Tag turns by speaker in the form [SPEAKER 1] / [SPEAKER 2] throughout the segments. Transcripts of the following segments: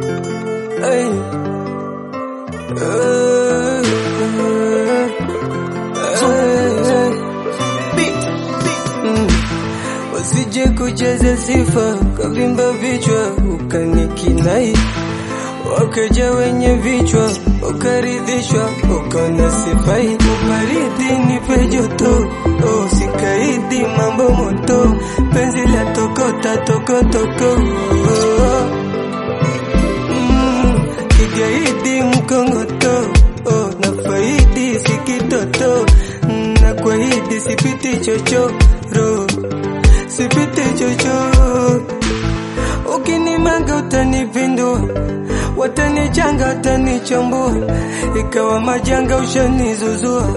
[SPEAKER 1] Ay. Eh, eh, mm. Usije kujaza sifa kavimba vichwa ukanikinai, wakaja wenye vichwa ukaridhishwa, ukaona sifai. Ubaridi nipe joto, oh, sikaidi mambo moto, penzi la tokota tokotoko oh. Mm, kigaidi mkongoto oh, na faidi sikitoto mm, na kwahidi sipiti chochoro sipiti chochoro ukinimanga utanipindua watanichanga watanichambua ikawa majanga ushanizuzua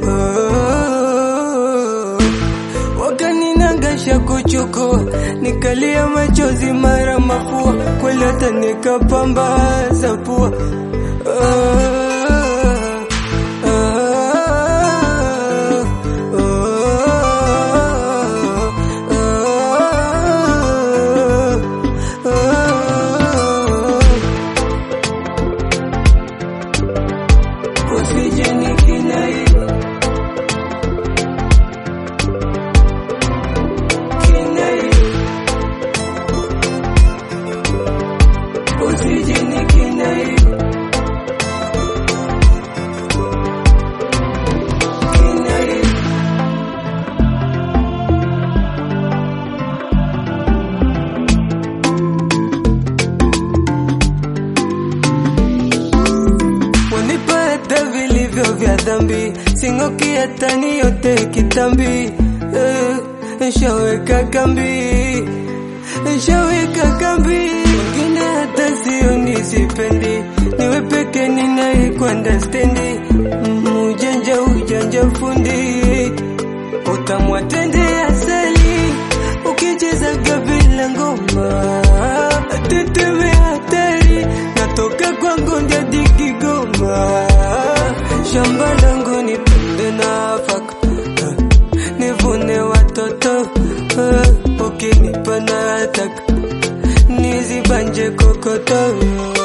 [SPEAKER 1] oh, wakaninangasha kuchukua nikalia machozi mara mafua kweli hata nikapambaza pua ah, ah, ah, ah. Usije nikinai kinai Usije nikinai kinai Wanipata vilivyo vya dhambi, sing'oki hata niyote kitambi. Eh, Nshaweka kambi, nshaweka kambi, wengine hata sioni sipendi, niwe peke ninayekwenda stendi. Mm, Ujanja ujanja fundi, utamwatende asali, ukicheza gabila ngoma, teteme hatari, natoka kwangu ndadi Kigoma, shamba langu nipande nafaka, eh, nivune watoto, eh, ukinipa nataka nizibanje kokoto